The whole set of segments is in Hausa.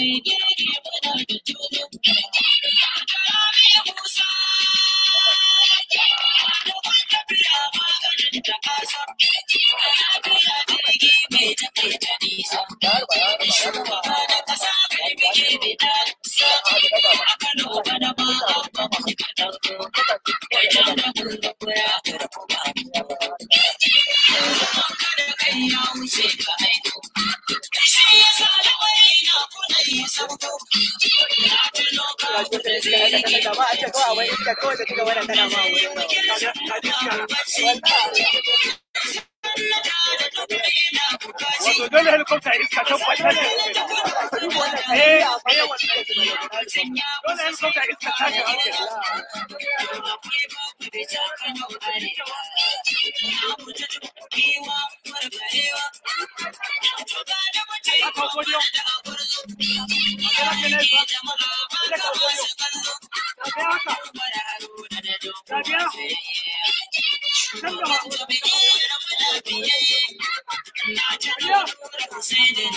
Wato dole helicopter iska ta kwata ne. Eh, eh, wannan. Dole helicopter iska ta ga hankali. Aka godiyo. Aka gane ba. Aka ka godiyo. Aka haka. Ka biya. Can gaba. Biya.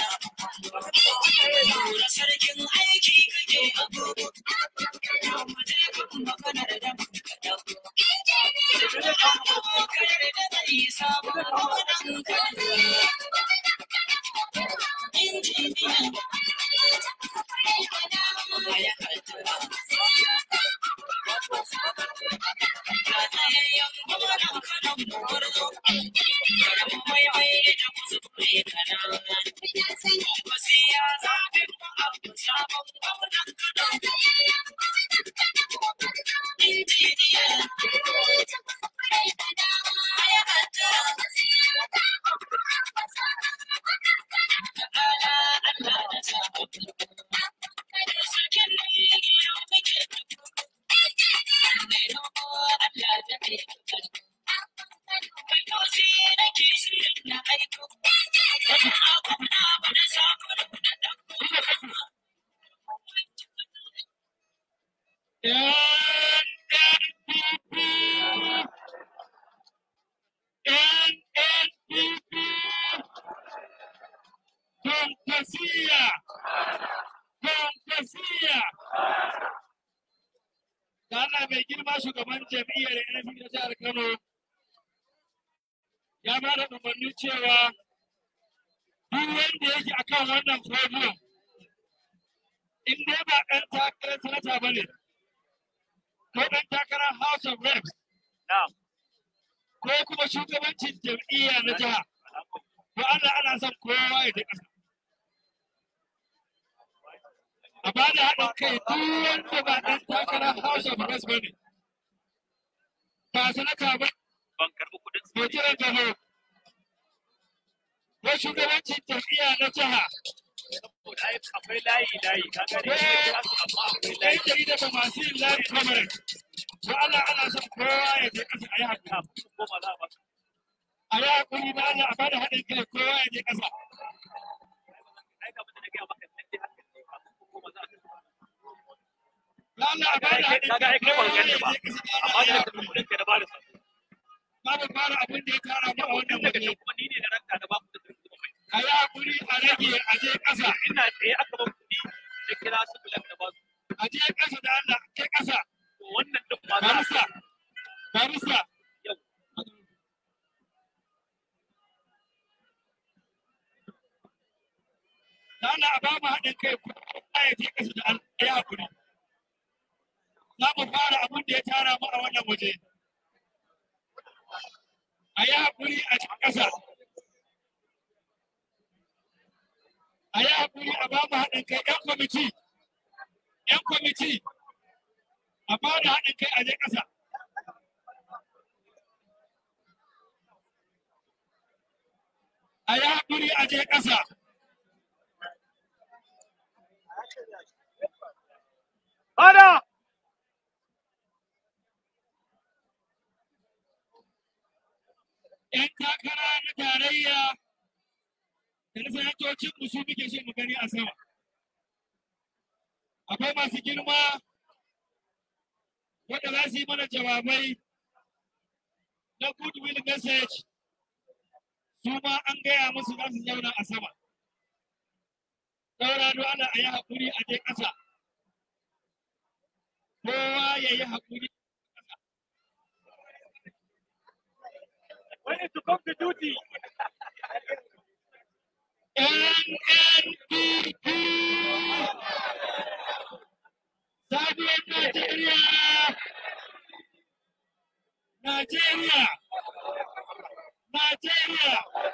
Fantasia! Fantasia! Da Allah mai girma shugaban jam'iyyar NFP na jihar Kano ya ba da umarni cewa duk wanda yake akan wannan podium in dai ba ɗan takarar sanata ba ne ko ɗan takarar House of Reps Na'am. ko kuma shugabancin jam'iyya na jiha to Allah ana son kowa ya je ƙasa. A ba da haɗin kai duk wanda ba ɗan takarar House of Reps ba ne. Ba sanata ba Ban karɓi kuɗin ko jiran gano. Ko shugabancin jam'iyya na jiha. saboda ai akwai layi layi ka gane Ko amma akwai ɗan layi jarida da masu yin layi kamarin. To Allah ana son kowa ya je ƙasa a yi haka. ko ma za a ba A yi haƙuri da Allah a ba da haɗin kai kowa ya je ƙasa. ai ka mutu da gaya maka sai dai haka ne ko ma za a Da Allah a ba da haɗin kaga ai kai kai ba kowa ka ya gane ba je ƙasa. amma da ka kuɗin ka da ba da sa Babu fara abin da ya tara mu a wannan daga waje. nan kuma ni ne da ranka da ba ku da zuwa mai A yi haƙuri a rage a je ƙasa. ina tsaye aka ba kuɗi da kira su bulan da ba su A je ƙasa da Allah kai ƙasa. to wannan din ma za a Barista. Barista. Yau. Da Allah a ba mu haɗin kai kowa ya je ƙasa da Allah ya haƙuri. Za mu fara abin da ya tara mu a wannan waje. A yi haƙuri a cikin ƙasa. A yi haƙuri a ba mu haɗin kai 'yan kwamiti. 'Yan kwamiti. A ba da haɗin kai a je ƙasa. A yi haƙuri a je ƙasa. Bada! ‘yan takara na tarayya da na sanatocin mu su muke so mu gani a sama. Akwai masu girma wanda za su yi mana jawabai na goodwill message su ma an gaya musu za su zauna a sama. saura don Allah a yi haƙuri a je ƙasa kowa ya yi haƙuri When is to come to duty? NNPP Sabuwar Najeriya Najeriya Najeriya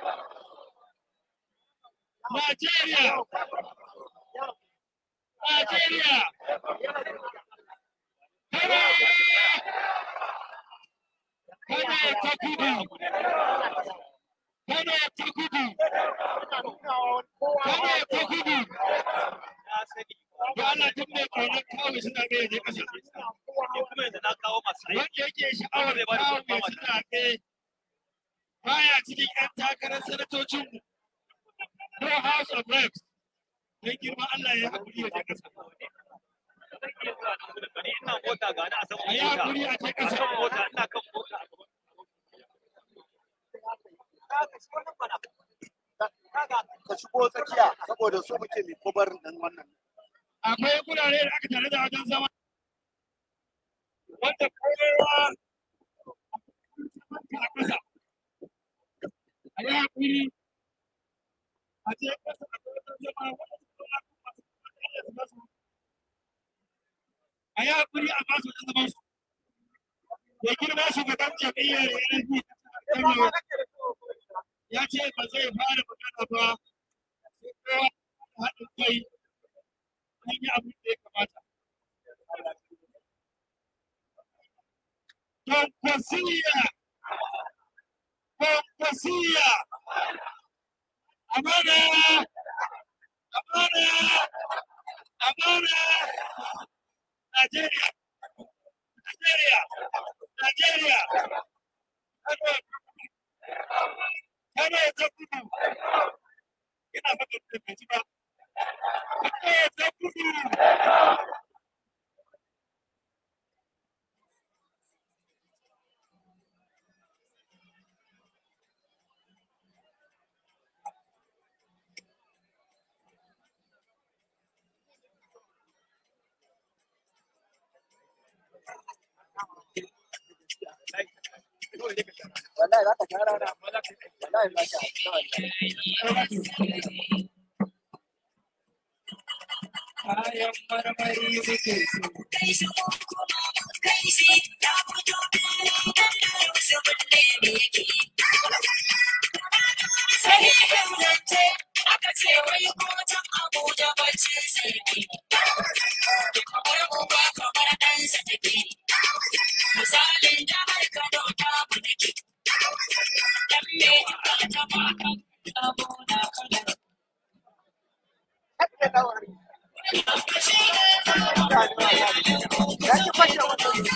Najeriya Najeriya Kano Kano ta kudu Kano ta kudu Kano ta kudu Na sani. da Allah duk mai ƙaunar kawo suna ɗaya je ƙasa. Ni kuma yanzu na kawo masu aiki. Wanda yake sha'awar kawo mai suna ɗaya baya cikin 'yan takarar sanatocinmu ko House of Reps. Don girman Allah ya haƙuri ya je ƙasa. Zan iya zuwa nan gudun bari ina mota ga ni a saman A yi mota. haƙuri a je A ƙasa. kan mota ina kan mota. ka shigo tsakiya saboda su muke mai kubar nan wannan Akwai gurare da aka tare da wajen zama. Wanda kowa a ƙasa. A yi haƙuri a je ƙasa a wajen zama wanda su zauna kuma su zauna su basu a yi haƙuri a basu wajen zaman su. Ya girma shugaban jam'iyyar NLP Kano ya ce ba zai fara magana ba sai kowa ya haɗin kai an yi abin da ya kamata. Kwankwasiya! Kwankwasiya! Amana! Amana! Amana! Najeriya! Najeriya! Najeriya! Kano! Kano ta kudu! Ina faɗin da bai ji ba. Kano ta kudu! wallahi za ka gyara na wallahi za ka Kayan marmari muke so. Misalin jihar Kano ta budake, dan me ta ba abu na Kano. ya ki fashe wannan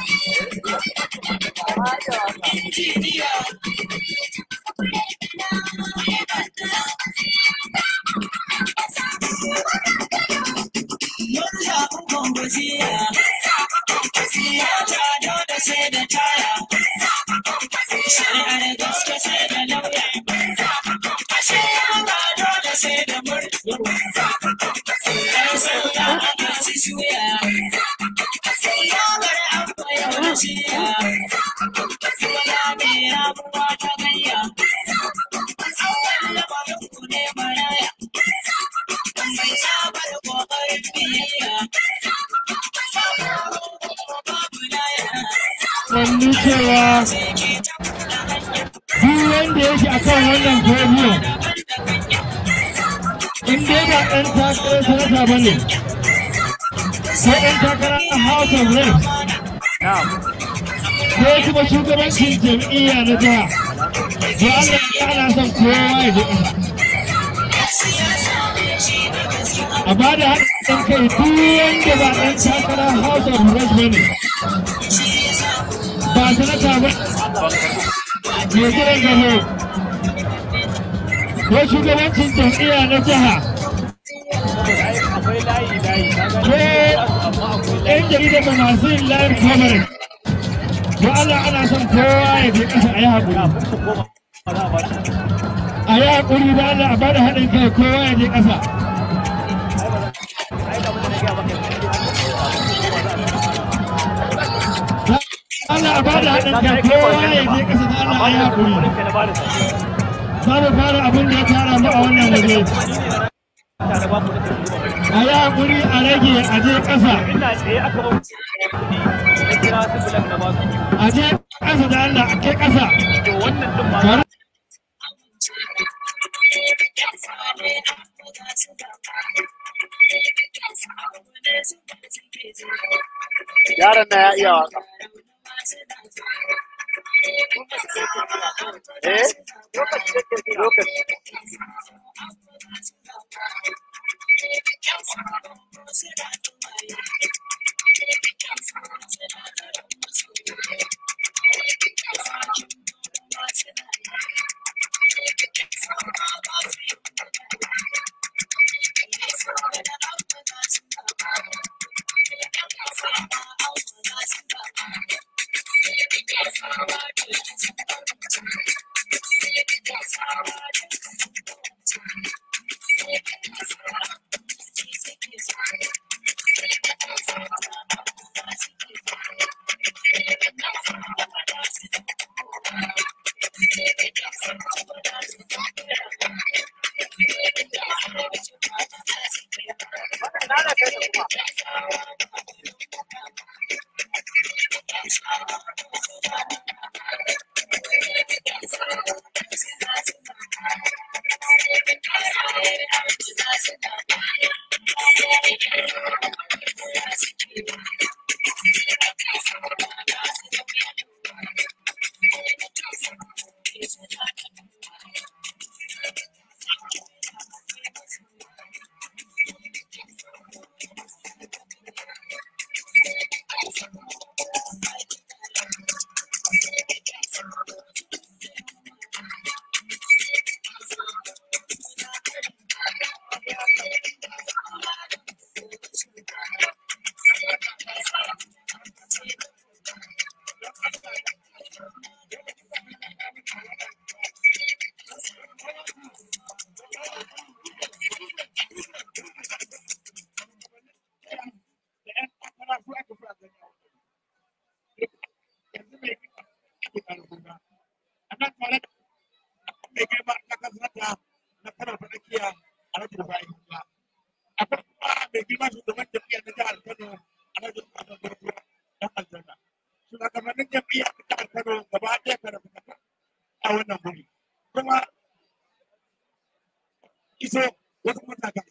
Wani cewa duk wanda yake akan wannan podium in dai ba ɗan takarar sanata ba ne ko ɗan takarar a House of Reps ko kuma shugabancin jam'iyya na jiha to Allah ya ana son kowa ya je ƙasa. A ba da haɗin kai duk wanda ba ɗan takarar House of Reps ba ne ba sanata ba mai jiran gano ko shugabancin jam'iyya na jiha ko ‘yan jarida da masu yin live coverage don Allah ana son kowa ya je ƙasa a yi haƙuri a yi haƙuri da Allah a bada haɗin kai kowa ya je ƙasa a ba da haɗin kai kowa ya je ƙasa da Allah a yi haƙuri. Za mu fara abin da ya tara mu a wannan waje. A yi haƙuri a rage a je ƙasa. ina tsaye aka ba na kira su bilan na ba su A je ƙasa da Allah a kai ƙasa. to wannan din ma Tare Yaron na ya iya waka. Eh? Lokaci. iso wasu mutane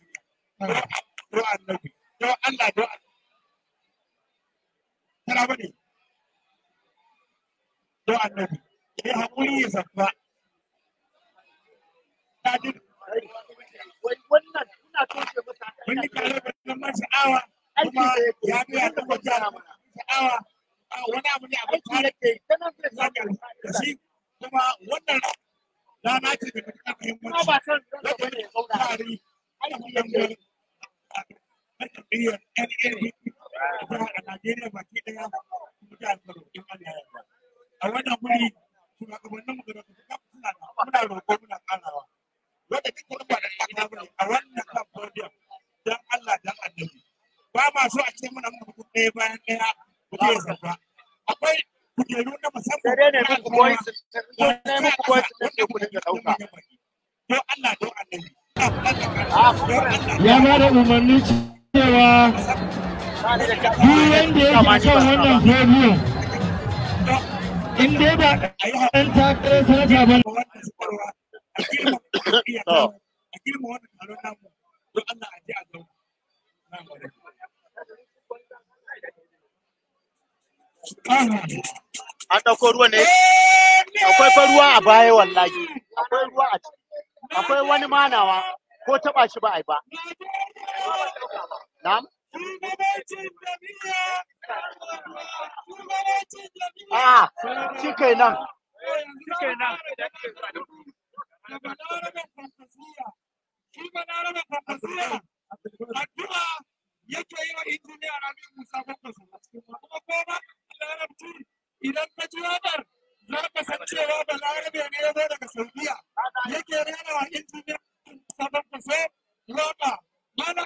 do annabi do Allah do tara bane do annabi ya haƙuri ya zafa ta ji Wai wannan ina toshe masa mun yi tare da zaman sha'awa kuma ya biya da wata sha'awa a wani abu ne abin tare ke kana da zaka da shi kuma wannan rana ce da ta kuma ba muhimmanci san ranka bane ya zauna tsari ana wannan na tafiyar NNPP a Najeriya baki ɗaya kuma jihar Kano in Allah ya yarda. A wannan guri shugabannin mu da suka suna da muna roƙo muna ƙarawa. Wanda duk wani ba da ƙasa bane a wannan kan podium dan Allah dan Annabi. Ba ma so a ce muna muku ɗaya bayan ɗaya ku je ya sauka. Akwai kujeru na musamman. sai dai ne na muku alfarma. voice ne muku voice ne sai ku dinga dauka Don Allah don Annabi. a Ya ba da umarni cewa ba ni da duk wanda yake kan wannan podium in dai ba ɗan takarar sanata ba a girma wannan taron namu don Allah a je a zauna. Na gode. an dauko ruwa ne akwai fa ruwa a baya wallahi akwai ruwa a ciki akwai wani manawa ko taba shi ba ai ba na'am a shi kai nan addu'a yake yi wa injiniya Rabi Musa Kwankwaso kuma koma larabci idan ka ji waƙar za ka san cewa balarabe ne ya zo daga Saudiya yake rera wa injiniya Musa Kwankwaso waƙa mana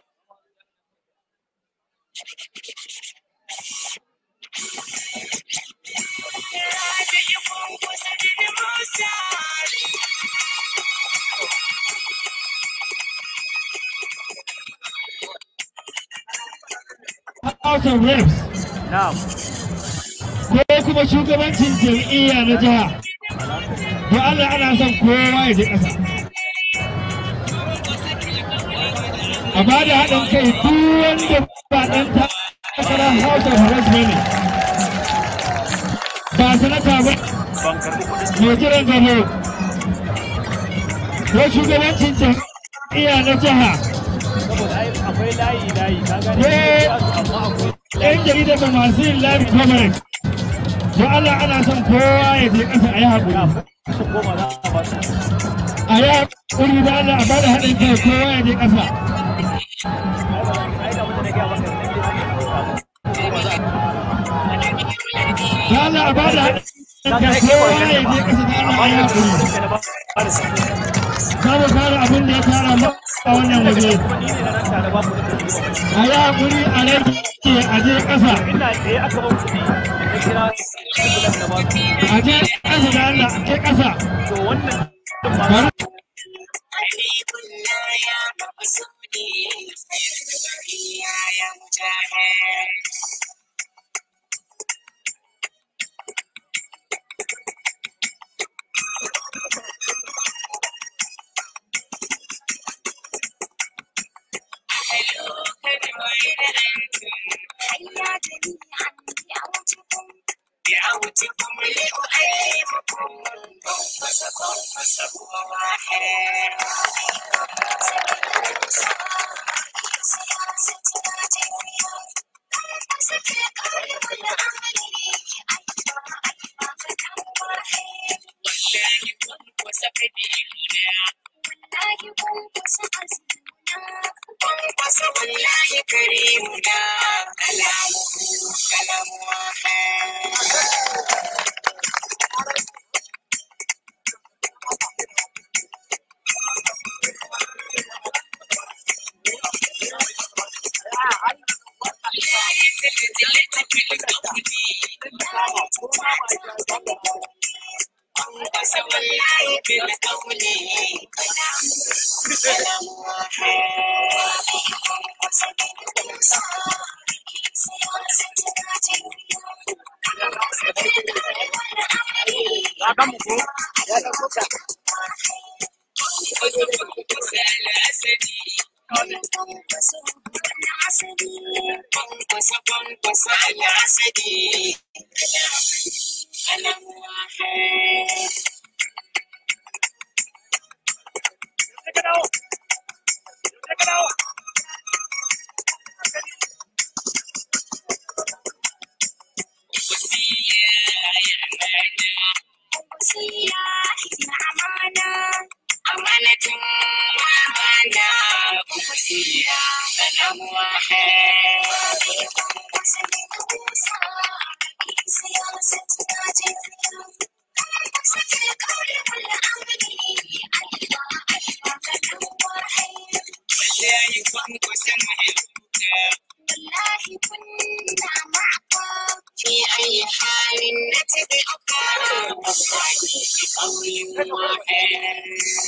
House of Reps na'am ko kuma shugabancin jam'iyya na jiha. To Allah ana son kowa ya je ƙasa. A ba da haɗin kai duk wanda ba ɗan takarar House of Reps ba ne. Ba sanata ba ban karbi kuɗin mai jiran gado. Ko shugabancin jam'iyya na jiha. saboda ai akwai layi layi ka gane Eh. amma akwai ‘yan jarida da masu yin live coverage. To Allah ana son kowa ya je ƙasa a yi haƙuri. su koma za a ba su A yi haƙuri da Allah a bada haɗin kai kowa ya je ƙasa. ai da wanda na gaya maka da nake koma za Da Allah a bada haɗin kai kowa ya je ƙasa da Allah a yi haƙuri. a ba ba da su Za mu fara abin da ya tara mu a wannan waje. kuma ni ne na nan tare ba ku da kuɗi ba A yi haƙuri a rage a je ƙasa. ina tsaye aka ban kuɗi na kira kuɗin da ba su A je ƙasa da Allah a je ƙasa. to wannan din ma Bari Habibullah ya maqsudi ya ya mujahid هيا جميعا دعوتكم دعوتكم لأؤيمكم قنفسكم فسهو واحد سياستنا جميعا قنفسك القول والعمل أيضا أيضا فتح واحد والله قنفس قديمنا والله قنفس عزيمنا قنفس والله كريمنا كلامه كلام واحد قنفس والله بالقول كلام كلام واحد قنفس بالإنصاف سياستنا جميعا قنفس بالقول والعمل ka ga mu ko ka dawo ka dawo أمانة وأمانة ووصية سلام واحد والله كنت سمعتك والله كنا معك في أي حال نتبعك والله بقول واحد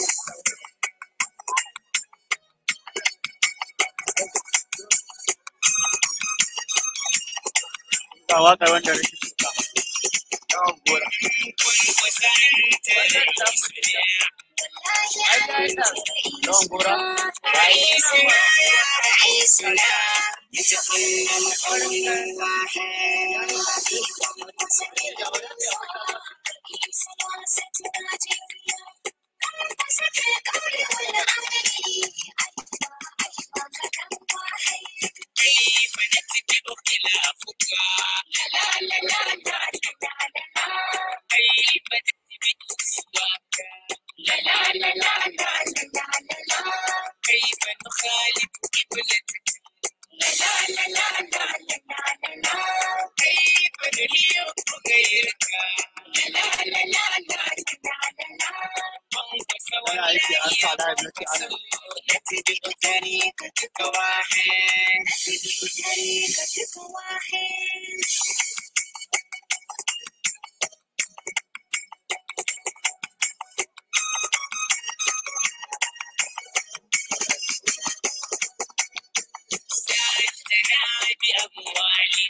ga waƙar wanda nake shuka yawan gora yawan gora رئيسنا يا رئيسنا يتقنن قول واحد كيف نتبع خلافك لا لا لا لا لا لا لا كيف نتبع سواك لا لا لا لا لا لا لا لا كيف نخالف قبلتك لا لا لا لا لا لا لا لا كيف نليق غيرك لا لا لا لا لا لا لا انقص Ana aiki an sa live na ce ana نتبع طريقتك واحد نتبع طريقتك واحد ساعدتنا بأموال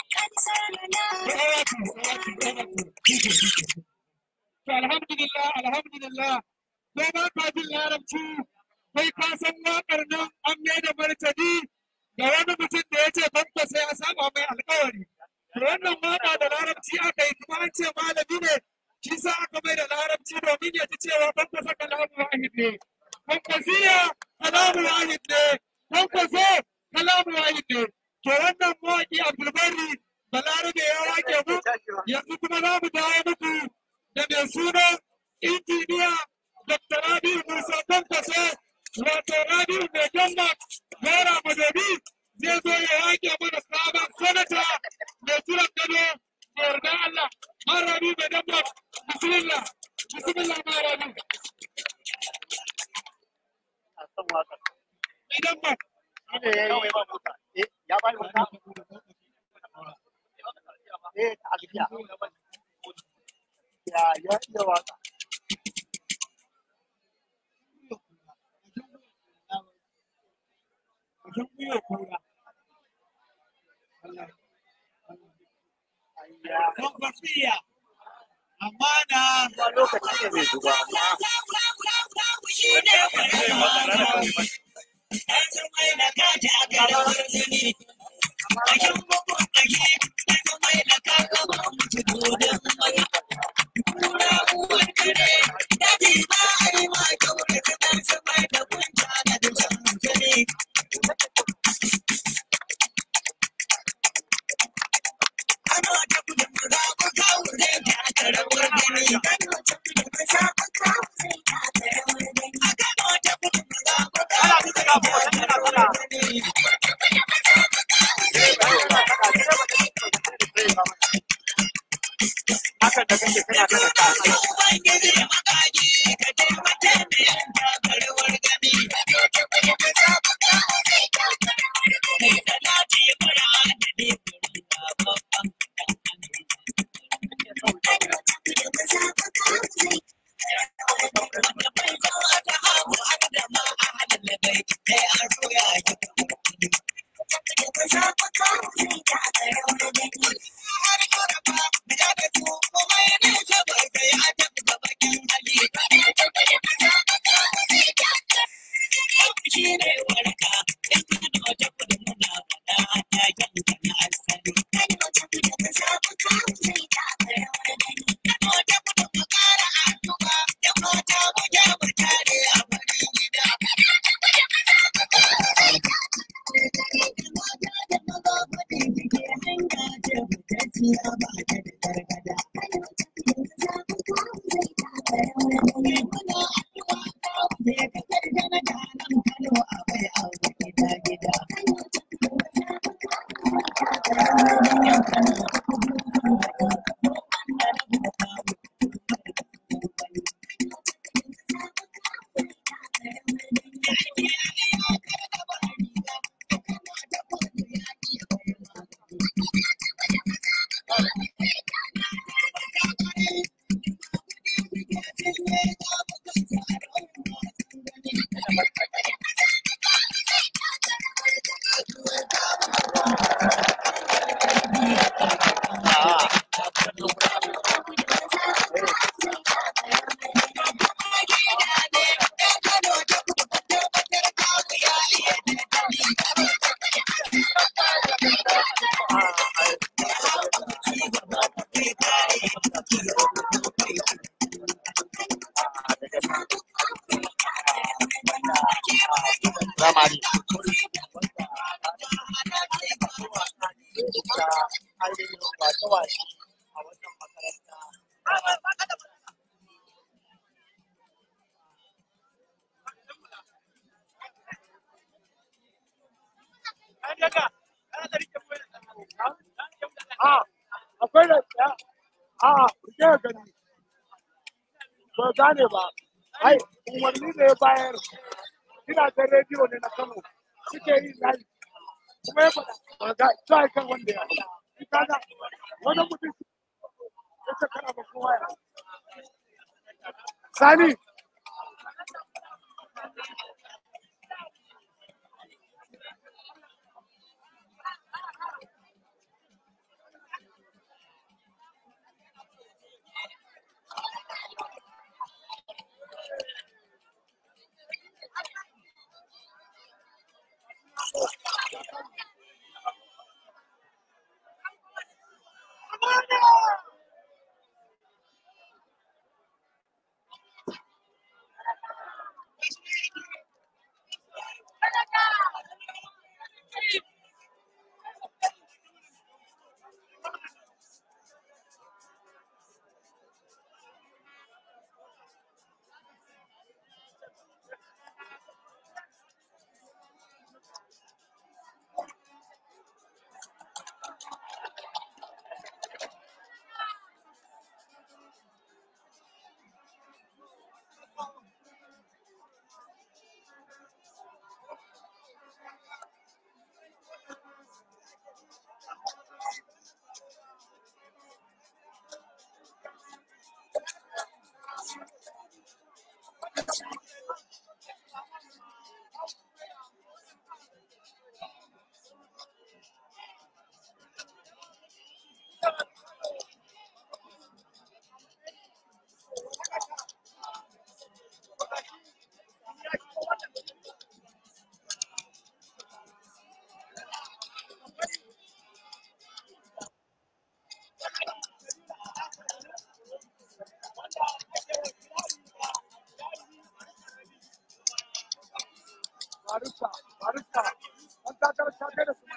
To alhamdulillah alhamdulillah ko ba ka jin larabci kai ka san waƙar nan an mai da martani ga wani mutum da ya ce banka sai ya saba mai alƙawari. To wannan waƙa da larabci aka yi kuma an ce malami ne shi sa aka mai da larabci domin ya ji cewa banka sa kalamu wahid ne. Bankasiya kalamu wahid ne. Bankaso kalamu wahid ne. To wannan mawaƙi Abdulbari Balarabe ya wake mu yanzu kuma za mu dawo muku da mai suna injiniya Dr. Rabiu Musa Kwankwaso wato Rabiu mai gamba Naira Madobi zai zo ya yake mana sabon sanata mai jiran gado da yarda Allah. Ma Rabiu mai gamba bismillah bismillah ma Rabiu a san waƙar mai gamba. shi ne ya yi eh ya bani wata eh ta alfiya ya ya iya waƙa Wajen gwiwa kura. ayya Kwankwasiya. Amana. ba lokaci ne mai zuba amma ana duka ga mu wata tana tana hakan da kake kana kana ta zamani da ainihin wace-wace a wannan makaranta a akwai da ya a rike gani ba gane ba ai umarni da ya bayar gidajen rediyo ne na kano suke yi live kuma ya faɗa ba ga sa kan wanda ya yi kaga wani mutum ya ce kana ba kowa ya sani barista barista an takarar ta kai da su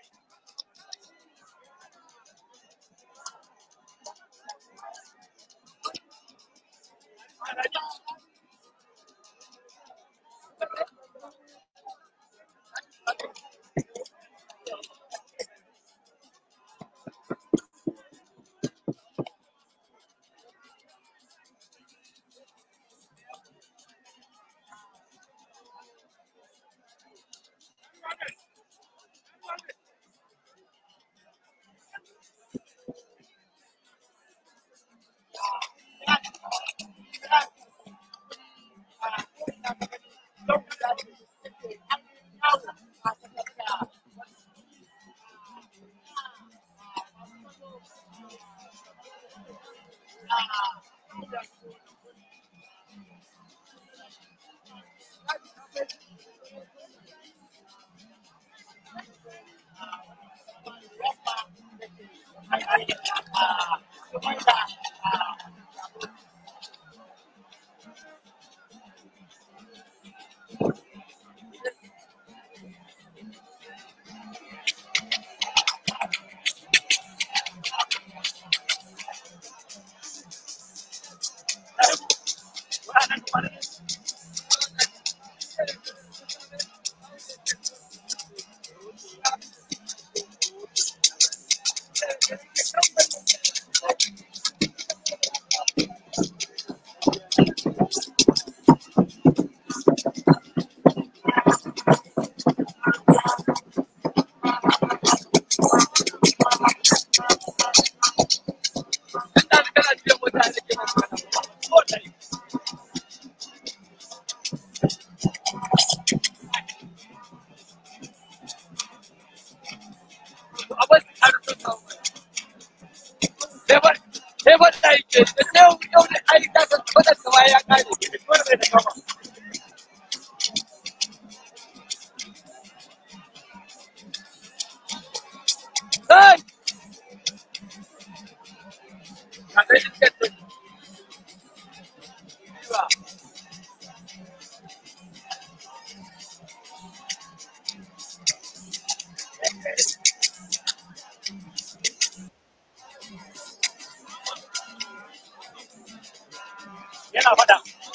yana faɗa.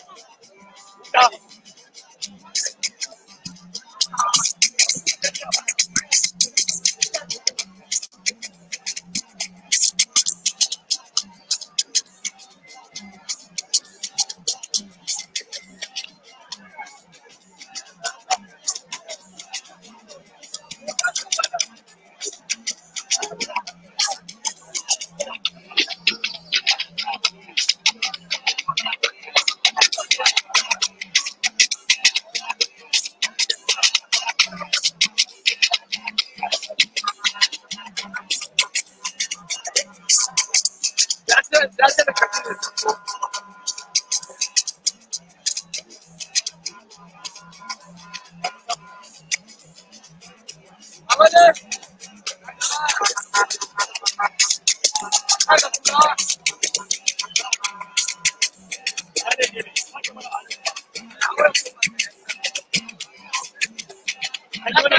Wuta. Ya ce, ya ce da kashi ne. Amade! Haka kuma. Hade gini. Haka mana hade. Hade mana.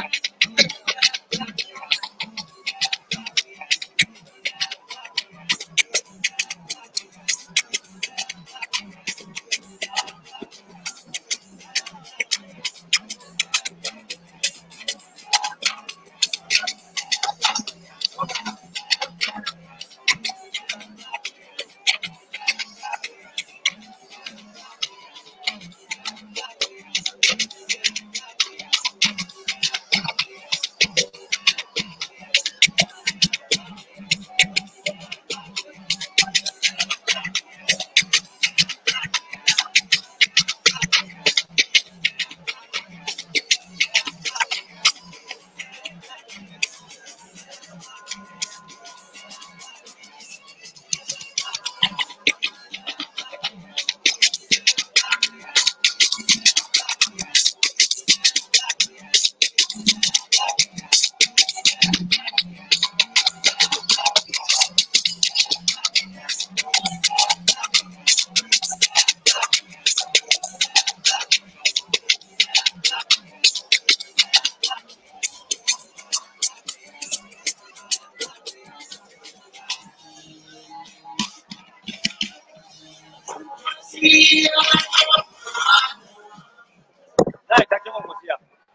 za a take man wasiya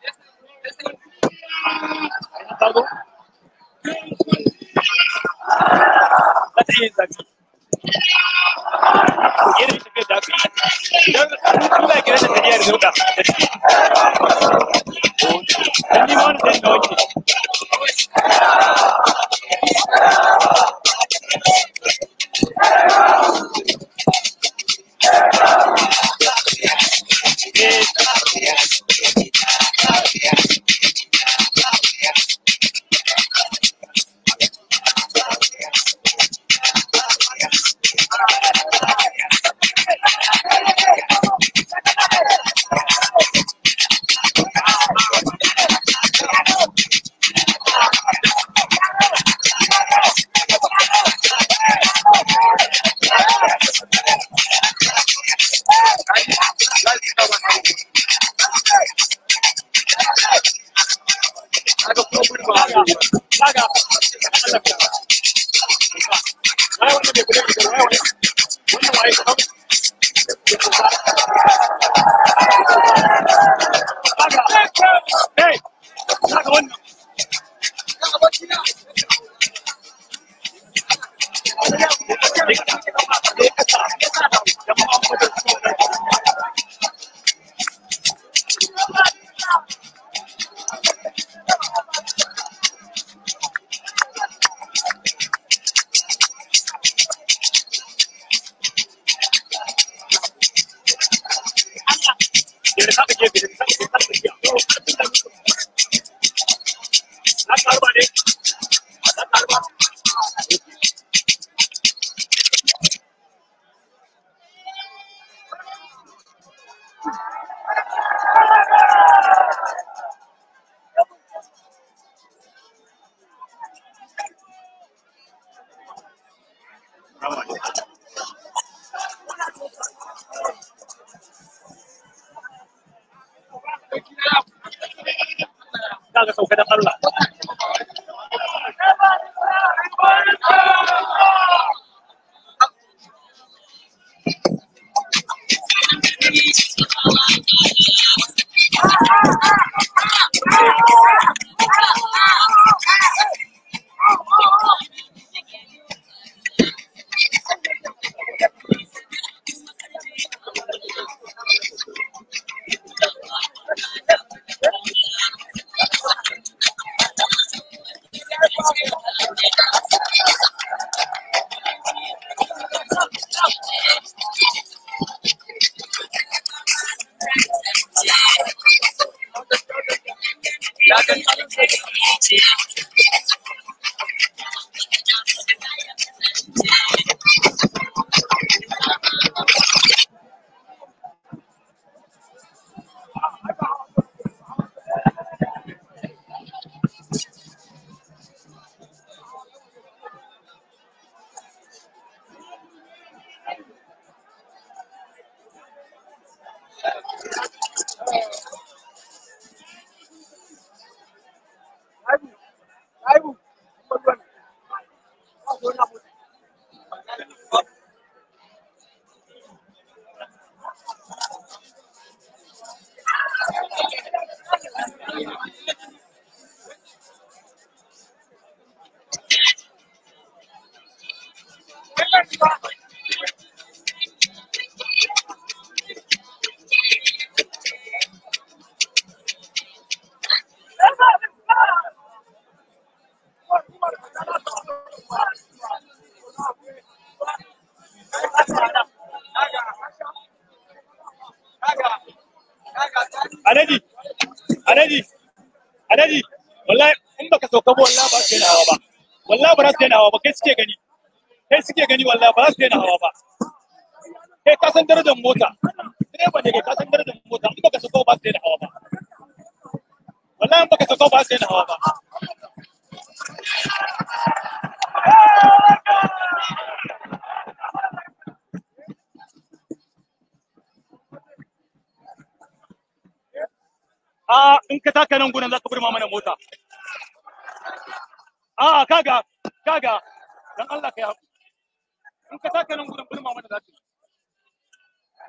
Tago? Za ta iya yin zafi. Irin tafiyar da aka yi. Idan kuma ya kira da tafiya da zauka da ciki. Dan ni ma wani zai na wanke. Hey! Saka wannan. Yadda saka gefe, yadda saka gefe, saka gefe. Na karba ne. Na karba. Za ka sauka da Allah. Alhaji, Alhaji, Alhaji, wallahi in baka sauka ba wallahi ba su daina hawa ba. Wallahi ba za su daina hawa ba, kai suke gani. Kai suke gani wallahi ba za su daina hawa ba. Kai ka san darajar mota. Direba ne kai ka san darajar mota, in baka sauka ba su daina hawa ba. Wallahi in baka sauka ba su daina hawa ba. a in ka taka nan gudan za ka burma mana mota a kaga kaga dan Allah ka yi haƙuri in ka taka nan gudan burma mana za ka yi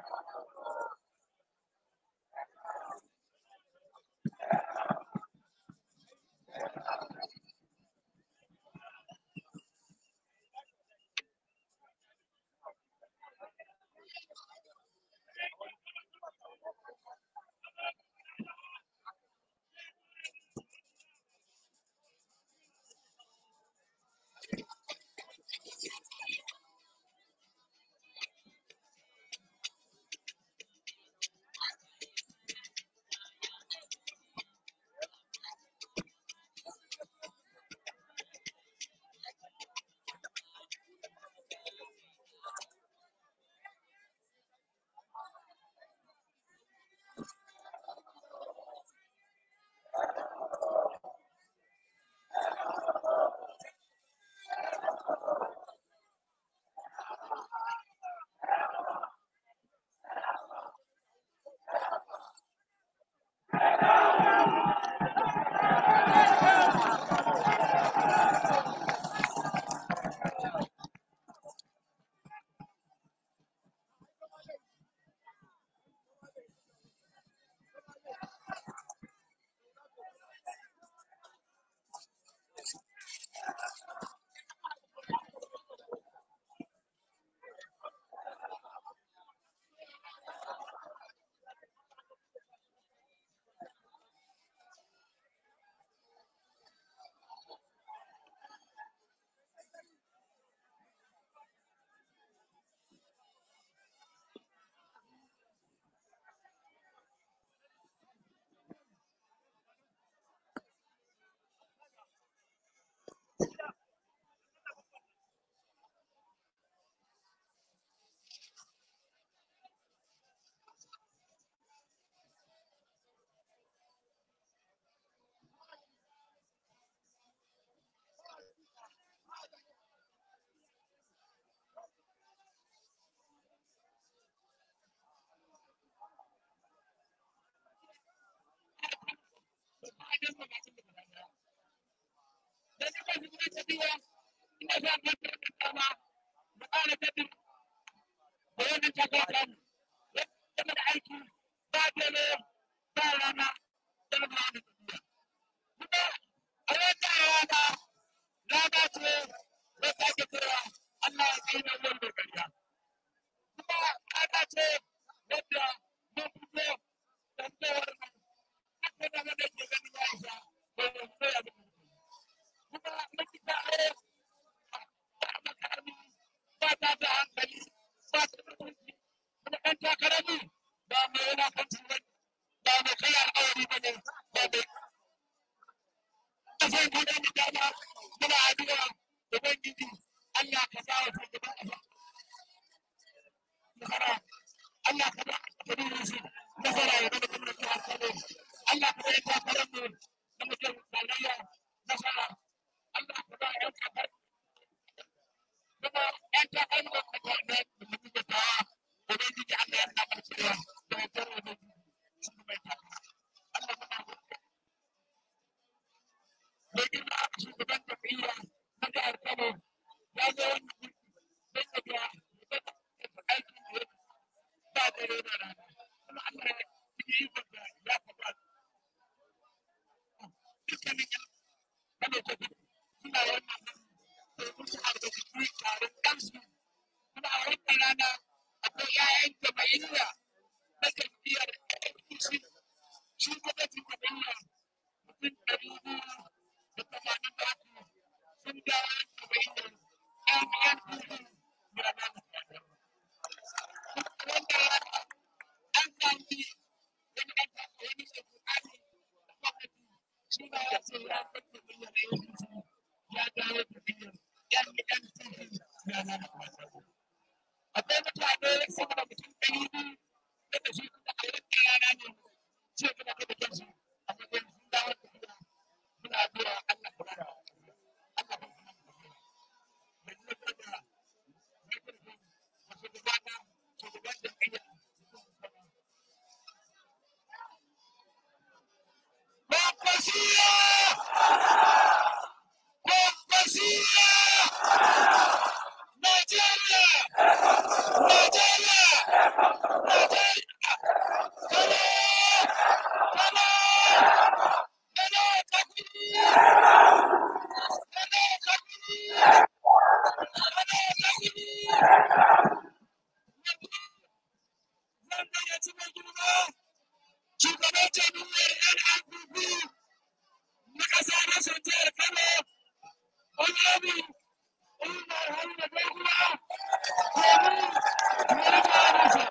gidan mu masu da daya da ni ba su da tafiya ina za mu ta da dama da ƙara tattun da wannan takara mu game da aiki ba dare ba rana da ba da tafiya kuma a wannan rana rana ce wata ake kira Allah ya kai na wanda ƙarya kuma rana ce wadda mun fito da tsawar mu haka da wanda ke ganin ya isa da ya tsaya da mu kuma makita a ba makarami ba ta da hankali ba ta da mutunci kuma ɗan takarami ba mai yana kanci ba ba mai kai al'awari ba ne ba mai zai gudu mu dama muna addu'a da ubangiji Allah ka ba wa shugaban ƙasa nasara Allah ka ba ka bi su nasara ya zama gwamnati jihar Kano Allah ka bai takarar mu na mutum tarayya nasara Allah ka ba ƴan kakar kuma ƴan takarar mu da ta da mutum da tawa ubangiji Allah ya sa cewa da mutum da shugaban takara Allah ka ba mai girma shugaban tafiya na jihar Kano ya zo wani don ya ga aikin da ya ba dare da rana kuma Allah ya yi wanda ya faɗa dukkanin yan Kano ta gudu suna wannan domin su albarkaci taron kansu kuma a wannan rana akwai 'ya'yan jama'iyya na jam'iyyar APC shugabancin jam'iyya mutum ɗari biyu da tamanin da uku sun dawo jam'iyyar NNPP da ranar wanda an sami wani an sami wani mai bukati da gwamnati shi ma ya ce ya bar jam'iyyar APC ya dawo jam'iyyar NNPP da ranar akwai mutane sama da mutum ɗari biyu da shi kuma a yankin rana ne ce kuma kada kansu a matsayin sun dawo jam'iyyar muna addu'a Allah ka bada Allah ka bada da kuma kada masu gabata shugaban jam'iyya Kwakwasiya! Kwakwasiya! Najeriya! Najeriya! Najeriya! Kano! Kano! Kano Kakuri! Kano Kakuri! Kano Kakuri! Zan gayyaci mai girma shugaban jami'ar NRPP na ƙasa na Sanjiyar Kano, Honorable Umar Haruna Baiguwa, domin ya rufe nasa.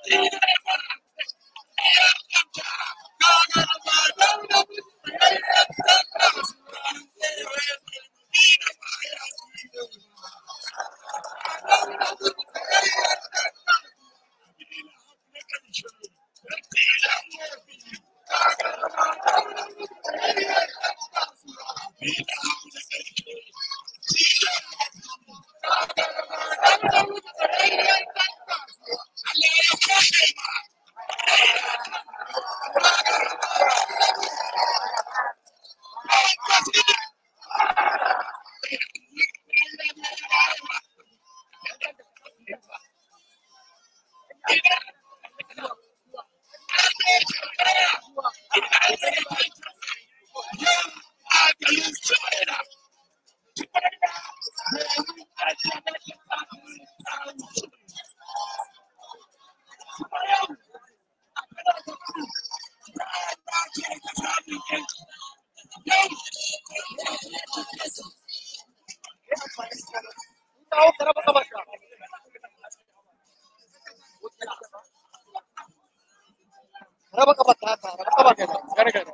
Raba kafa ta haka, raba kafa gada, gada gada.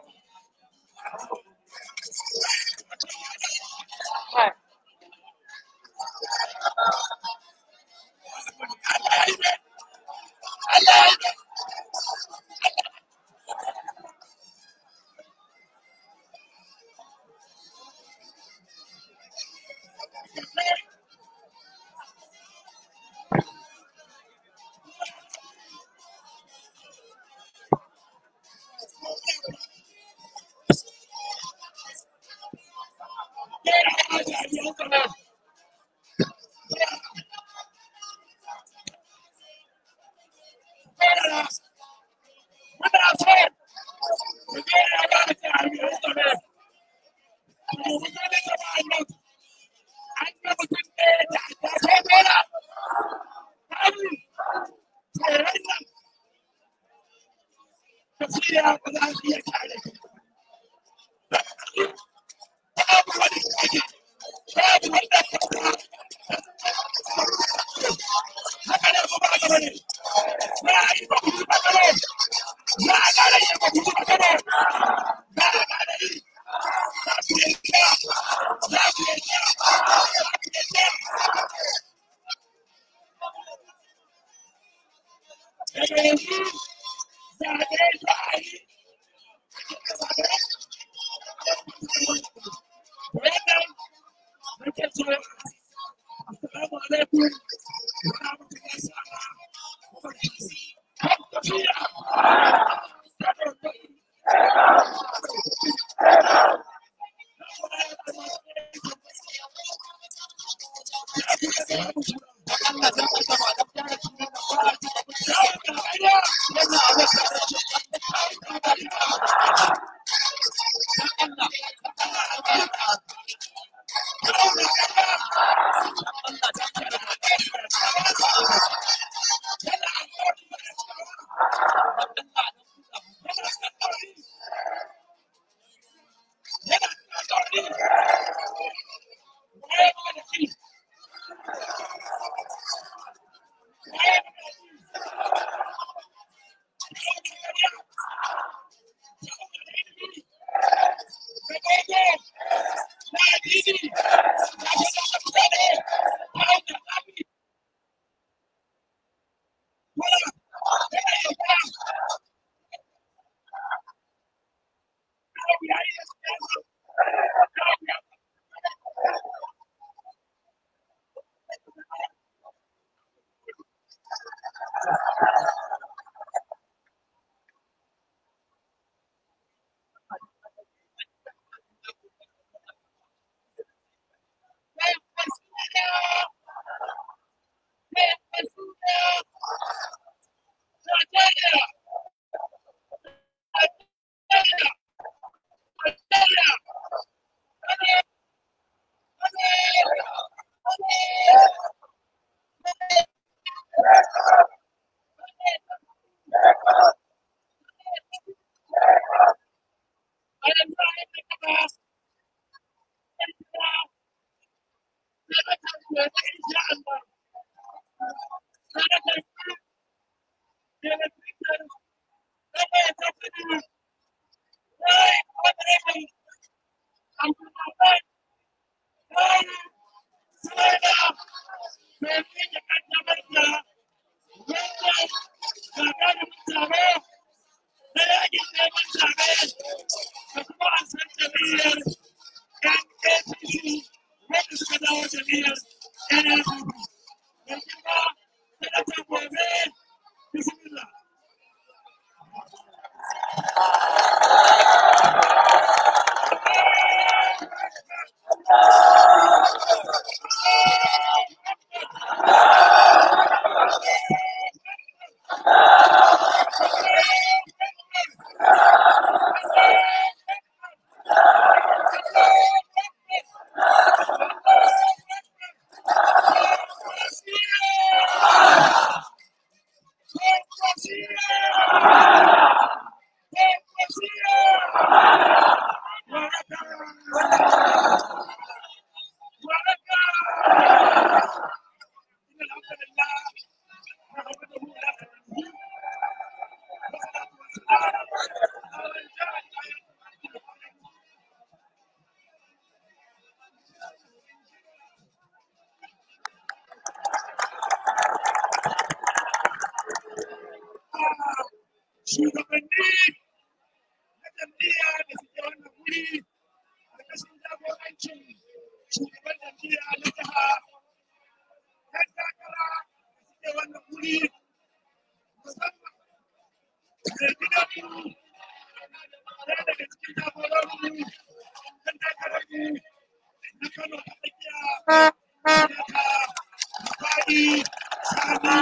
shugabanni na jam'iyya da suke wannan wuri ƙarƙashin jagorancin shugaban jam'iyya na jiha ɗan takara da suke wannan wuri musamman mai gidanmu ɗaya daga cikin jagororinmu ɗan takararmu na Kano ta tsakiya Sanata Faɗi Sani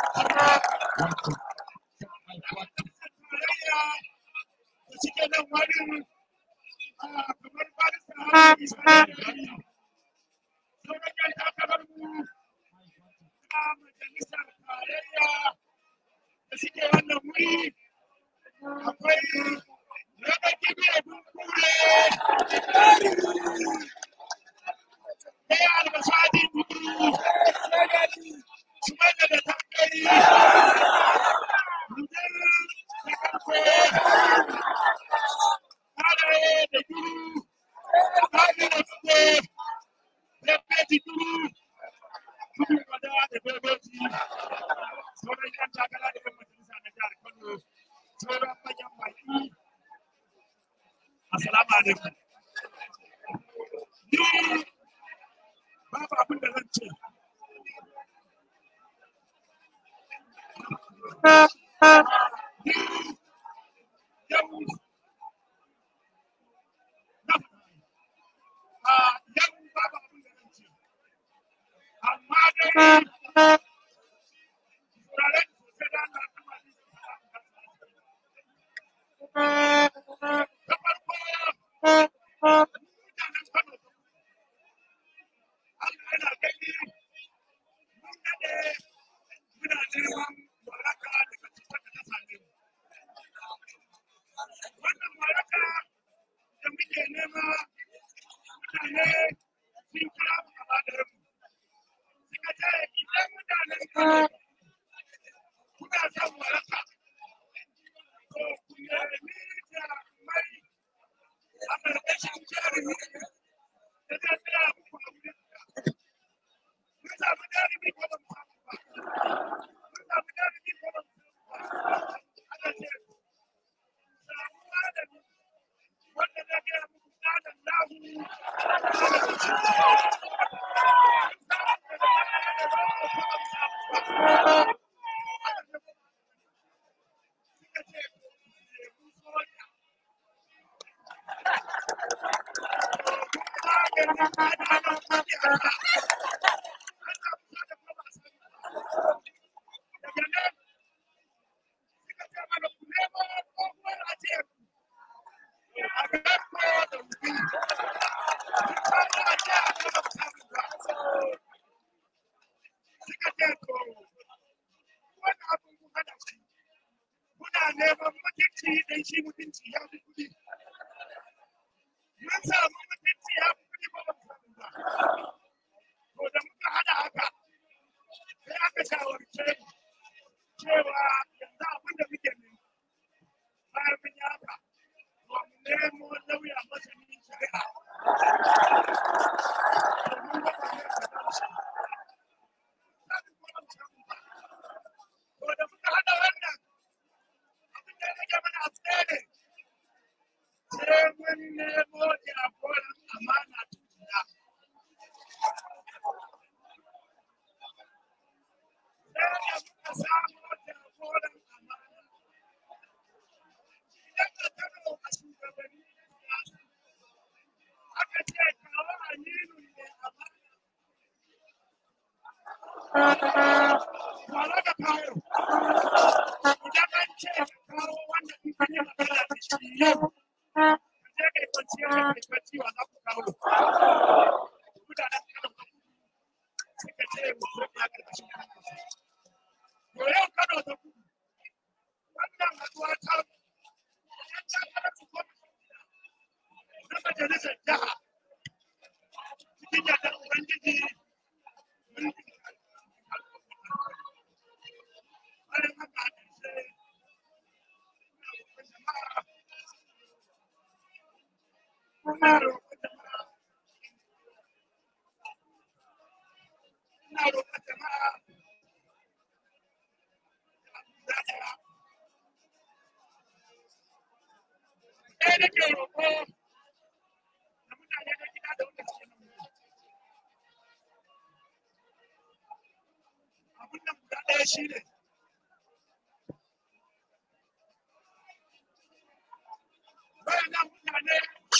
tarayya da suke nan wani kamar barista hali sarari sauran yan takararmu a majalisar tarayya da suke wannan wuri akwai raba gibi abin kure ɗaya albasadi dubu su mana da tankari rudar da karfe halaye da duru hali da dubu Lepeji duru kudu kwada da bebeji sauran yan takara da yan majalisa na jihar Kano sauran manyan baki Assalamu alaikum. Ni babu abin da zan ce. Ni yau na a yau babu abin da zan ce. Amma dai turaren sosai da Allah ta ba ni da farko mutanen Kano Allah yana gani mun daɗe muna neman waraka daga cutar da ta same mu. Wannan waraka da muke nema mutane sun kira mu gaba ɗaya mu. Suka ce idan mutanen Kano kuna son waraka to ku nemi jarumai a ƙarƙashin jarumi da zai tsaya muku a wurin Mun samu jarumi ko ba mu samu ba. Mun samu jarumi ko ba mu samu ba. Ana ce, samu malami wanda zai gaya muku tsadan lahu. Suka ce, "Lemun soja." Maganin adalan maƙiyaya. Daga nan suka ce mana ku nemo tsohuwar ajiyar a garko da wuri. Tsohuwar ajiya a gaba samun ba. Suka ce to wani abin ku hada shi. Kuna neman mutunci dan shi mutunci ya fi kuɗi. Mun samu mutunci ya fi kuɗi ba ba mu samu ba. To da muka hada haka sai aka shawarce mu cewa yanzu abin da muke nema bayan mun yi haka to mu nemo lauya masanin shari'a domin mutane su gamsu. Sani ko ba mu samu ba. To da muka haɗa wannan abin da ya rage mana abu ɗaya ne. Sai mun nemo jagoran amana tukuna. Sai da muka samo jagoran amana. Idan ka taro a shugabanni na siyasa, aka ce kawo ɗaya nake roƙo da mutane na gida da wanda suke nan wurin. abin nan guda ɗaya shi ne waɗannan mutane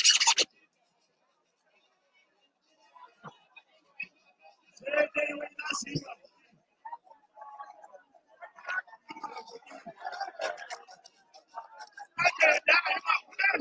sai dai wai za su yi ba ake da a yi makudan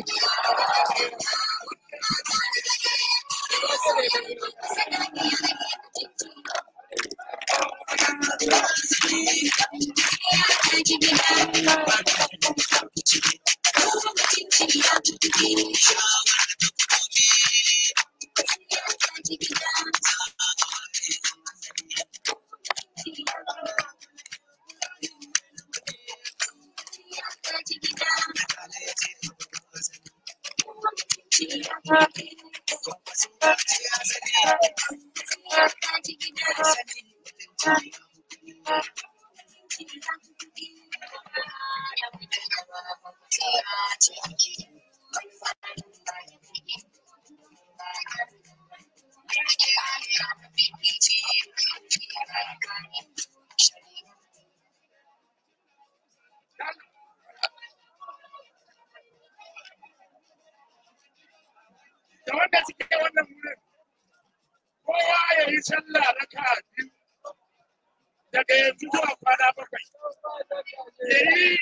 da wanda suke wannan wurin kowa ya yi sallah raka biyu daga yanzu zuwa kwana bakwai ya yi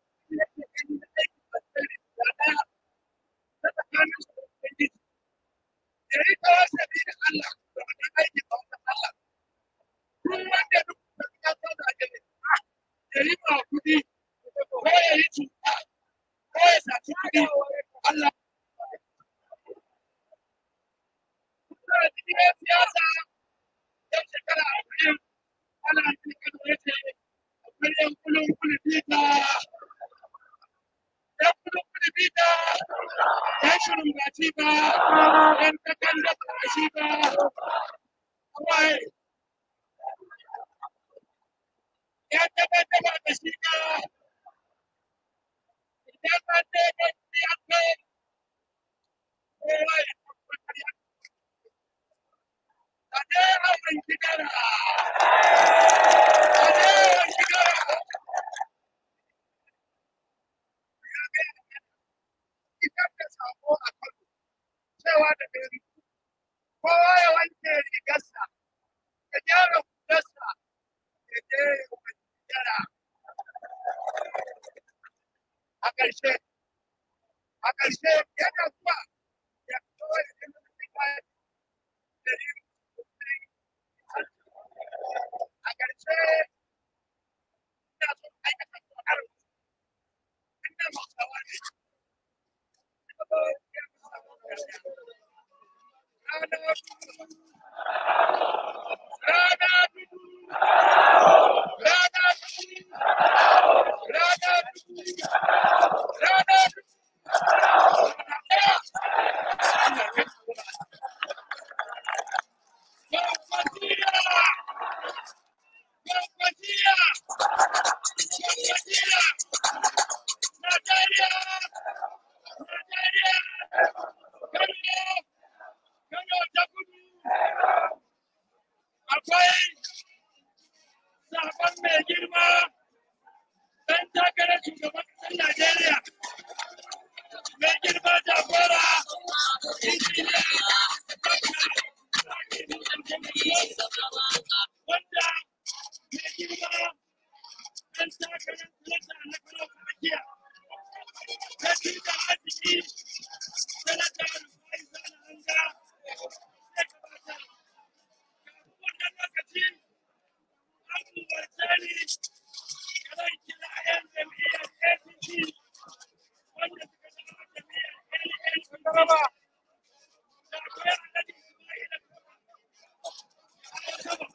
ya yi tawassali da Allah da wannan aiki a wannan Allah duk wanda duk da ya so da gani ya yi ma kudi ko ya yi cuta ko ya saci kudi Allah da cikin siyasa yau shekara arba'in ana cikin wace akwai yan kulun kulubita yan kulun kulubita yan shirin baci ba yan takan da ba shi ba kawai yan takan da ba da shi ba idan an ce ba shi ya kai kowa ya tabbatar ya Ade awon gidara! Ade awon gidara! Idan da sako a kano cewa da gari kowa ya wanke rigarsa ya gyara hularsa ya je ya wanke gidara. A ƙarshe, a ƙarshe yana zuwa ya kawai ya je mutum kayan da yin a ƙarshe ina son aikata ƙoƙar inda hausawa ne rana rana rana rana Akwai sabon mai girma ɗan takarar shugaban ƙasar Najeriya mai girma jagora injiniya wanda mai girma ɗan takarar sanata na kano tsakiya ta tuta arziki sanata rufai sana hanga ya gabatar wannan lokaci an umarce ni zan kira 'yan jam'iyyar APC wanda suka zama jam'iyyar LN Taraba da akwai Alhaji Ismaila Sama.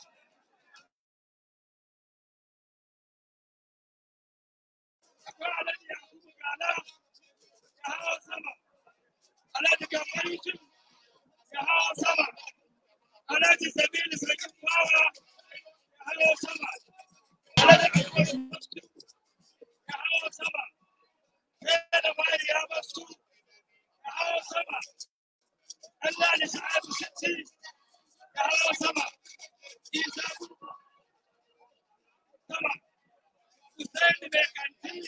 Akwai Alhaji Yakubu Gala ya hawa sama. Alhaji Gambar Yusuf ya hawa sama. Alhaji Sabilu Sarkin Bawa ya hawa sama. Alhaji Akbar Muslim ya hawa sama. Sai da bari ya basu Hussein mai kanti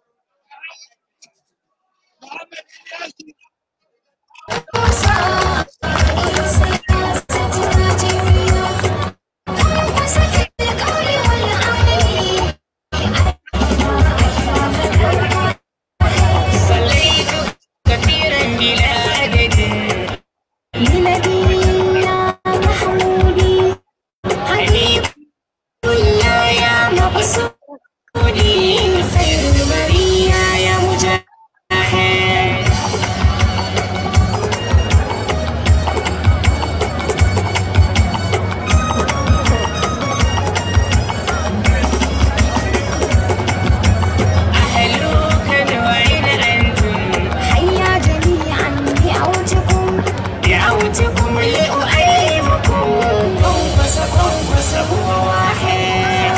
Muhammad Ilyasu صليت كثيرا بلا عدد لنبينا محمودي حبيب الله يا مقصودي خير البرية يا مجاهد أهلوك وأين أنتم حيا جميعا دعوتكم دعوتكم لأؤلمكم قنفس قنفس هو واحد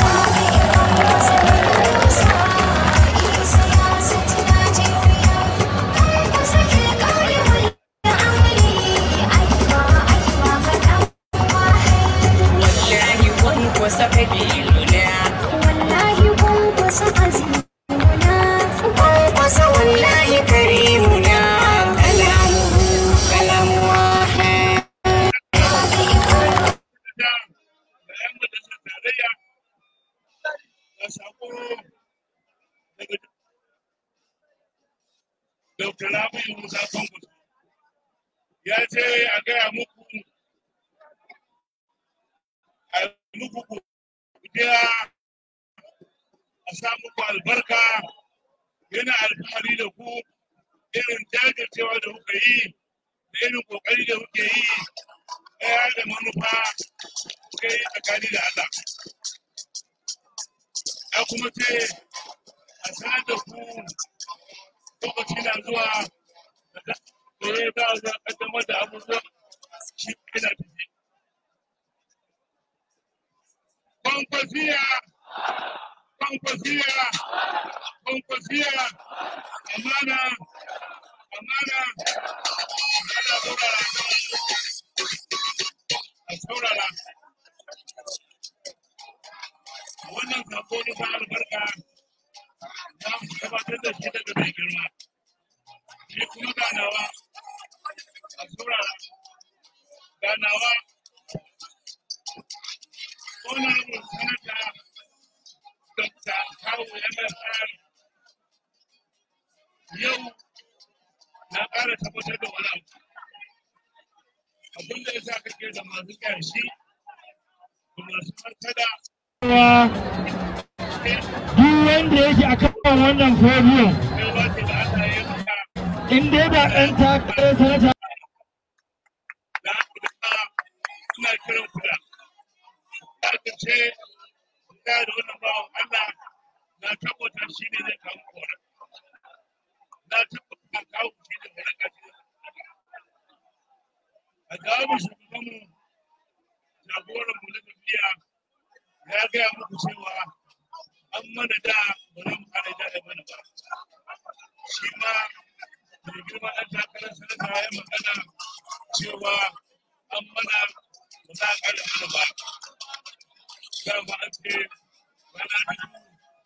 سياستنا جميعا قنبس في القول والعمل أيوة أيوة فتى واحد والله قنفس قبيلنا والله قنبس عزيمنا قنفس والله كريمنا كلامه كلام واحد da da ‘yan majalisar tarayya da sako daga Dr. Rabi'u Musa Kwankwaso. Ya ce a gaya muku a muku godiya a sa muku albarka yana alfahari da ku irin jajircewa da kuka yi da irin kokari da kuke yi ɗaya da manufa kuka yi tsakani da Allah. Ya kuma ce a sanar da ku lokaci na zuwa da ya za a zo a kaddamar da abubuwan shi yana tafi. Kwankwasiya, kwankwasiya, kwankwasiya, amana, amana, ana saurara. A saurara. Wannan sako na sa albarka za mu gabatar da shi daga mai girma. Shi kuma ganawa, a saurara, ganawa, honorable senator Dr. Kawu MSR yau na ƙara tabbatar da wani abu. Abin da ya sa kake da masu ƙyashi da masu martada. duk wanda yake a kan wannan fodiyon Kai ba ce da Allah ya maka in dai ba ɗan takarar sanata da haka ina kiran ku da aka ce ga da wannan bawan Allah na tabbata shi ne zai kawo kora na tabbata kawo shi ne da raka shi a jawabi shugaban mu jagoran mu na tafiya ya gaya muku cewa an mana da ba za mu kare da da mana ba shi ma mai girma ɗan takarar sanata ya magana cewa an mana ba za a kare mana ba dama an ce rana biyu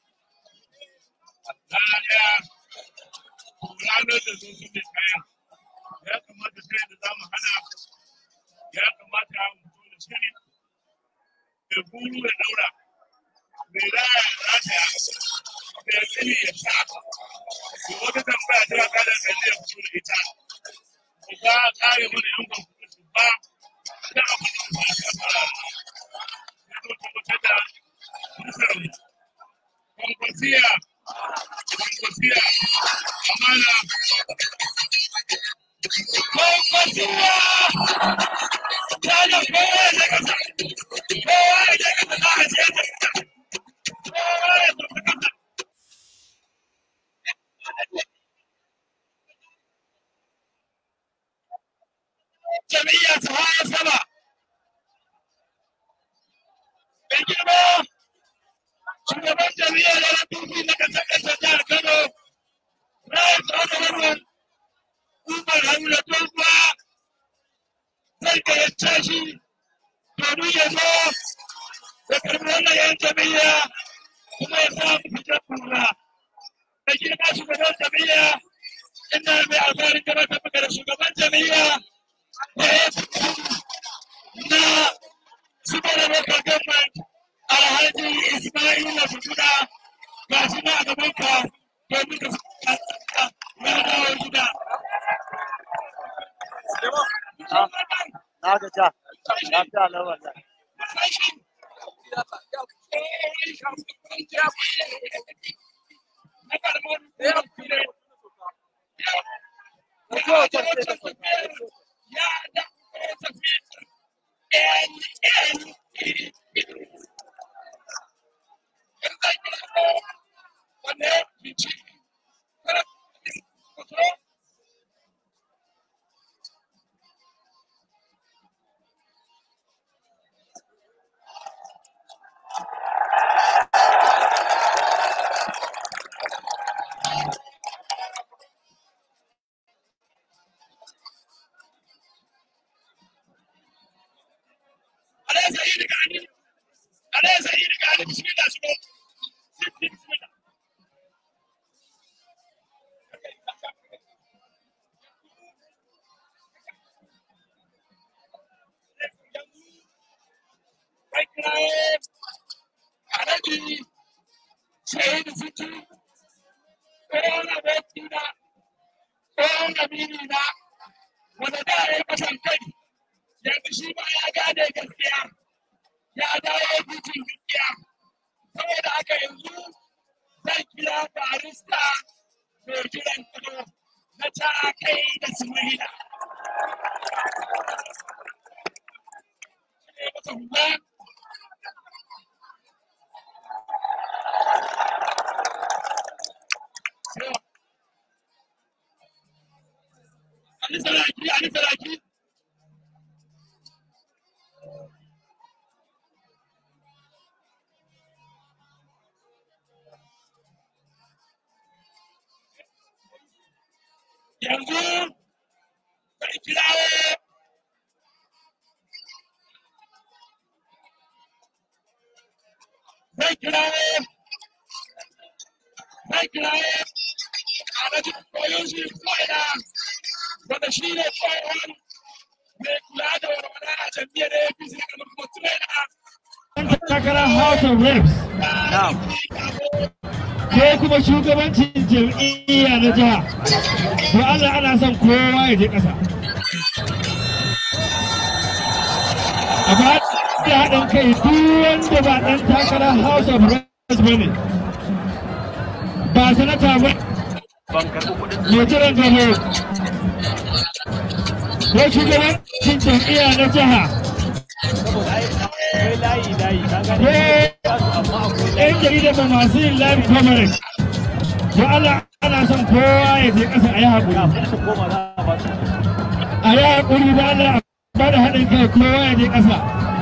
rana ɗaya to ranar da zo su ne kayan ya kamata sai da za mu hana ya kamata mu zo da shiri da guru da daura mai raya ya rataya mai tsini ya sha da wata tambaya ta kada da ne fito da ita ba za a kare mana yan gwamnati su ba da abin da ba shi fara ya zo tabbatar da nasarar kwankwasiya kwankwasiya amana kwankwasiya ta da kowa ya kasa kowa ya kasa na a ce kowa ya kasa kasa jami'a ta hawa sama da girma shugaban jami'a da rafifi na kasar kasar jihar kano rai tsawon wannan umar haruna tofa zai gayyace shi domin ya zo da karbi wannan yan jami'a kuma ya sa mu fitar kura da girma shugaban jami'a ina mai alfaharin gabatar maka da shugaban jami'a da ya na super local government alhaji ismaila fukuda ga shi na a gaban ka domin ka ya dawo gida. Na ga ja. Lafiya lau wallahi. wanda da ya yi kasan kai yanzu shi ma ya gane gaskiya ya dawo bitin gaskiya saboda haka yanzu zan kira barista mai jiran kudu na ta kai da sumaila. Ali Saraki, Ali Saraki. yanzu bai kirawo zai kirawo zai kirawo a rajin koyon shi ko'ina wanda shi ne tsohon mai kula da walwala a jam'iyyar apc da kamar kuma tunaina takarar House of Reps ko kuma shugabancin jam'iyya na jiha. To Allah ana son kowa ya je ƙasa. A ba da haɗin kai duk wanda ba ɗan takarar House of Reps ba ne. Ba sanata ba mai jiran gabo. Ko shugabancin jam'iyya na jiha. ‘yan jarida ba masu yin live coverage to Allah ana son kowa ya je ƙasa a yi haƙuri a yi haƙuri da Allah ba da haɗin kai kowa ya je ƙasa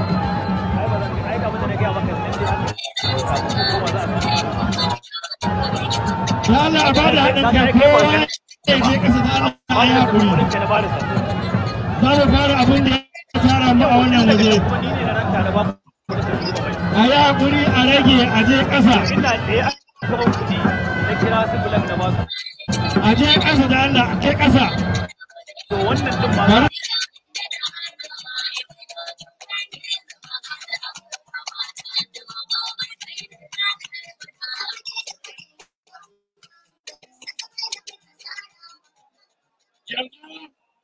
da Allah a ba da haɗin kai kowa ya je ƙasa da Allah a yi haƙuri za mu fara abin da ya tara mu a wannan waje a yi haƙuri a rage a je ƙasa a je ƙasa da Allah a ke ƙasa Bari- yanzu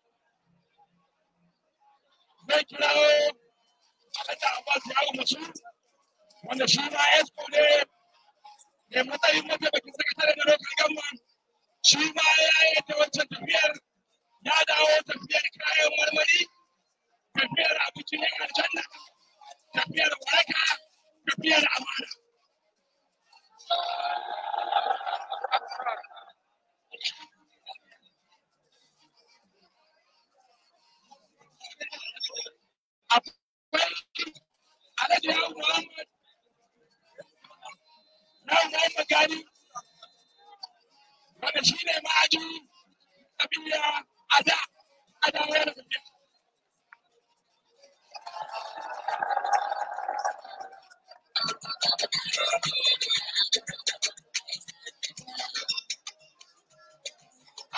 zai kirawo Alhaji Abbas ya masu wanda shi ma Esco ne mai matsayin mataimakin sakatare da local government shi ma ya yi ta wancan tafiyar ya dawo tafiyar kayan marmari tafiyar abincin yan aljanna tafiyar waraka tafiyar amana akwai alhaji yawon muhammad na muhammad gani wanda shi ne ma'ajin kabiya a da a da wayar tafiya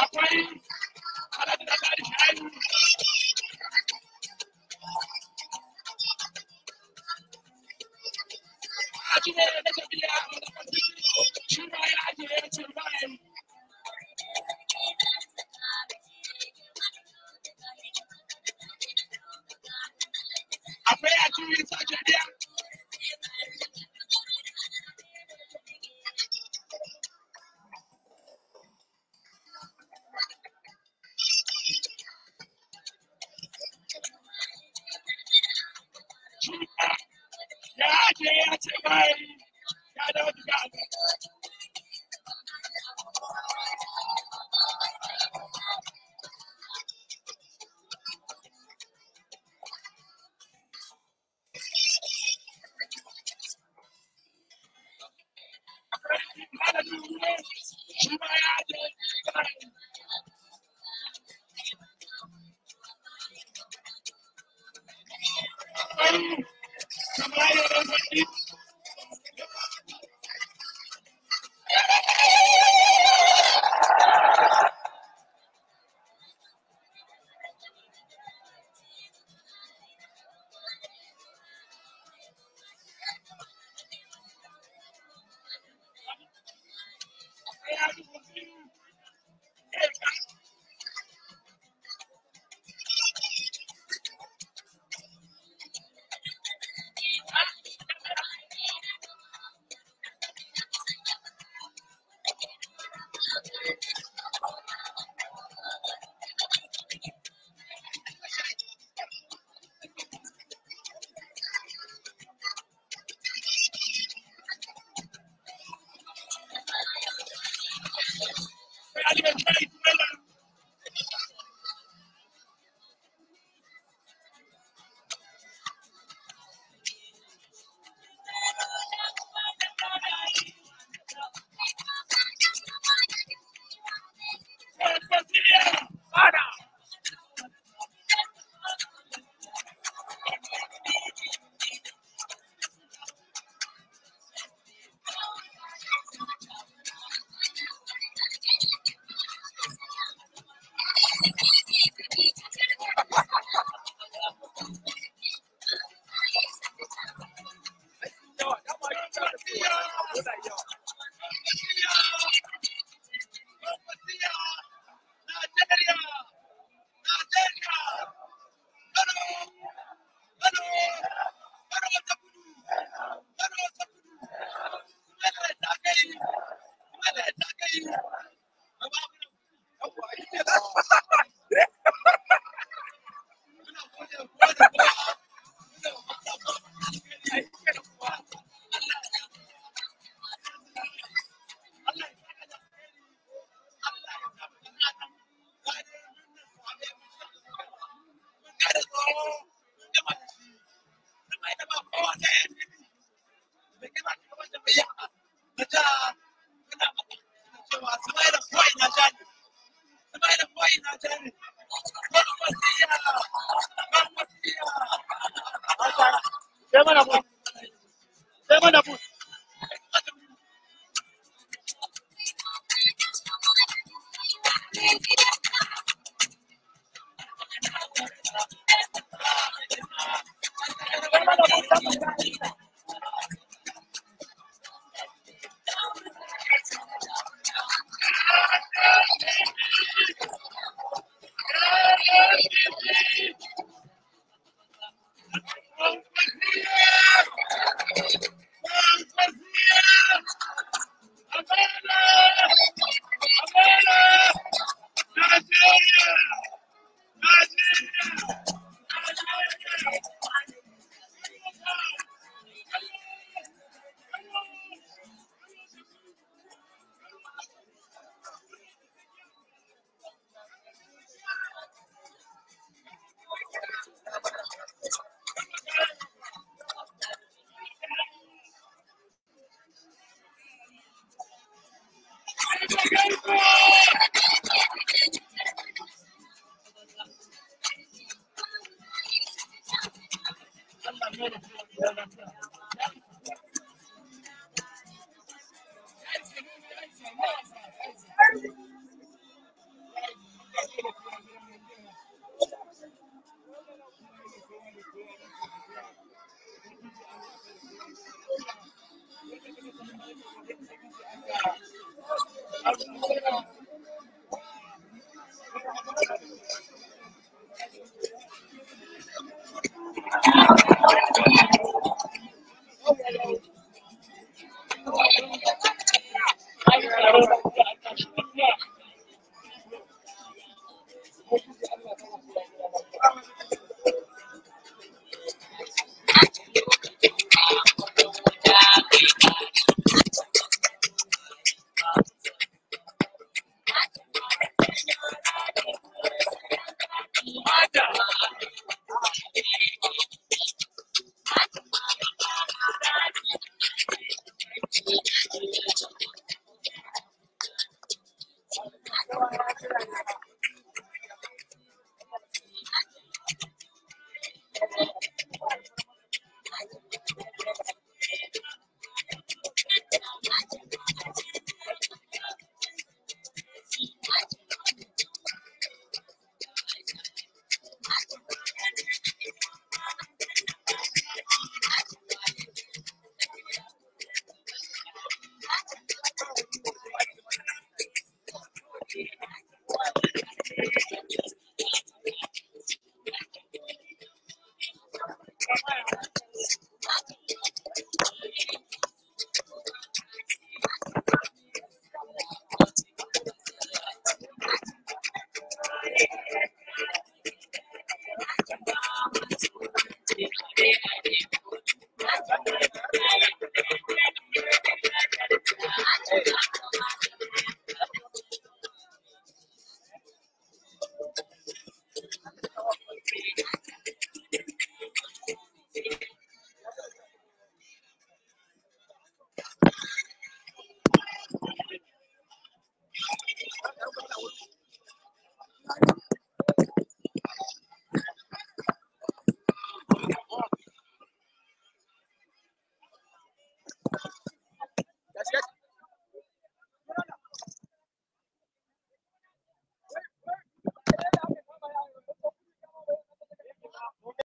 akwai alhaji da gari shayi a cikin da ta biya shi ma ya ajiye ya ce ba ya yi akwai a cikin sashen biya shi ma ya ajiye ya ce ba ya yi ya dawo daga abu malamin ruwa shi ma ya ajiye ba ya yi akwai kamar yadda wani ya ajiye ya ajiye shayi kuma yana Sai mana bu. Sai mana bu.